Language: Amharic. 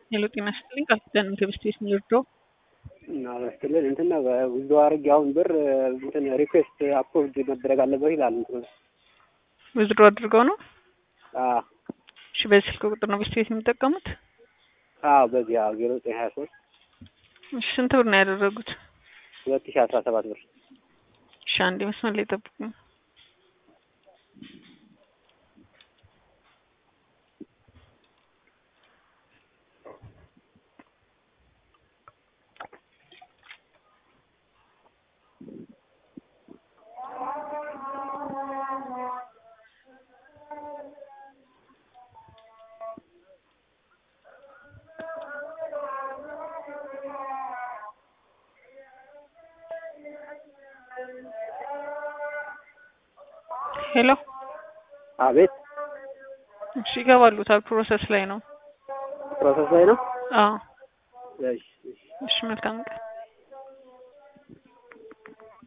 ሄሎ ጤና ይስጥልኝ ቃል ኪዳን ከብስት ቤት የሚወርደው እና በስትልን እንትን ነው ጉዞ አድርጌ አሁን ብር እንትን ሪኩዌስት አፕሮቭድ መደረግ አለበት ይላል። እንትኑ ውዝድሮ አድርገው ነው። አዎ እሺ በዚህ ስልክ ቁጥር ነው ብስት ቤት የሚጠቀሙት? አዎ በዚህ አዎ ዜሮ ዘጠኝ ሀያ ሶስት እሺ ስንት ብር ነው ያደረጉት? ሁለት ሺ አስራ ሰባት ብር እሺ አንዴ መስመር ላይ ጠብቁኝ። ሄሎ አቤት እሺ ይገባሉ። ታብ ፕሮሰስ ላይ ነው። ፕሮሰስ ላይ ነው። አዎ እሺ እሺ እሺ መልካም ቀን